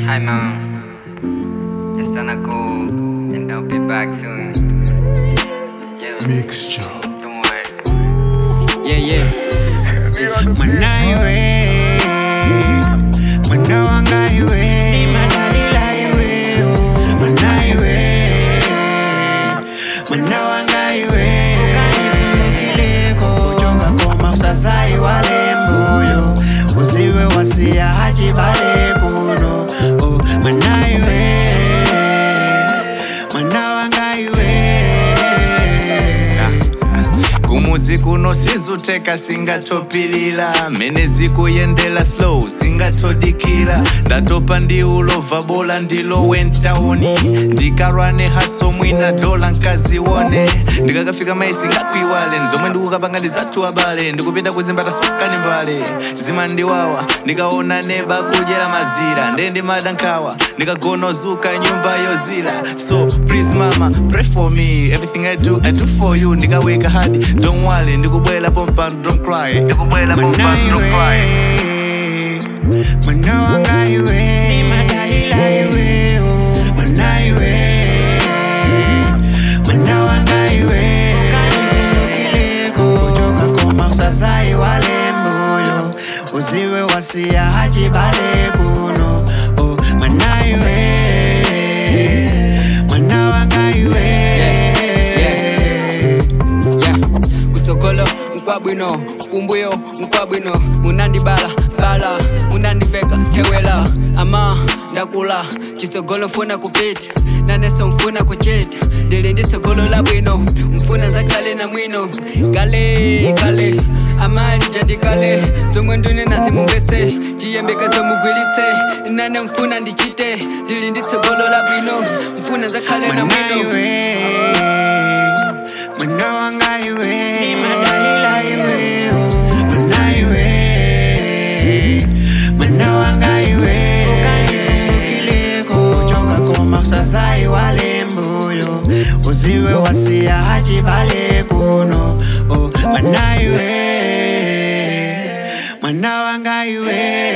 Hi, mom. Just gonna go and I'll be back soon. Yeah, Mixture. don't worry. Yeah, yeah. Manaiwe, mwana wanga iwe, madalila iwe, oh. Manaiwe, mwana wanga iwe, ukanipulukileko, kujonga koma usazai wale mbuyo, usiwe wasia hachibale kuno, oh. Manaiwe, mwana wanga iwe. kumuzi kuno sizuteka singatopilila mene zikuyendela slow singatodikila ndatopa ndi ulova bola ndilo wentaoni ndikarwane haso mwina dola nkaziwone ndikakafika maisi ngakwiwale nzomwe ndikukapanga ndizathu abale ndikupita kuzimbata sokani mbale zimandiwawa ndikaona neba kudyera mazira nde ndimadankawa ndikagonozuka nyumba yozila so please mama pray for me everything i do i do for you ndikaweka hadi don't worry ndikubwela pompano don't cry ndikubwela pompano don't cry Mwana wanga iwe Madalila iwe oh. Mwana iwe Mwana wanga iwe Ukanipulukileko Kuchoka koma usazai wale mbuyo Usiwe wasia hachibale kuno oh. Mwana iwe Mwana wanga iwe yeah. kutsogolo mkwabwino kumbuyo mkwabwino munandibala bala munandiveka thewela ama ndakula chitsogolo mfuna kupita naneso mfuna kuchita ndili ndi tsogolo la bwino mfuna zakhale na mwino kale kale amali jandikale zomwe ndune nazimuvese chiyembekezo mugwilitse nane mfuna ndichite ndili ndi tsogolo la bwino mfuna zakhale na Mwana mwino iwe Mwana wanga iwe Madalila iwe oh. Mwana iwe Mwana wanga iwe Ukanipulukileko Kuchoka koma usazai wale mbuyo Usiwe wasia hachibale kuno oh. Mwana iwe Mwana wanga iwe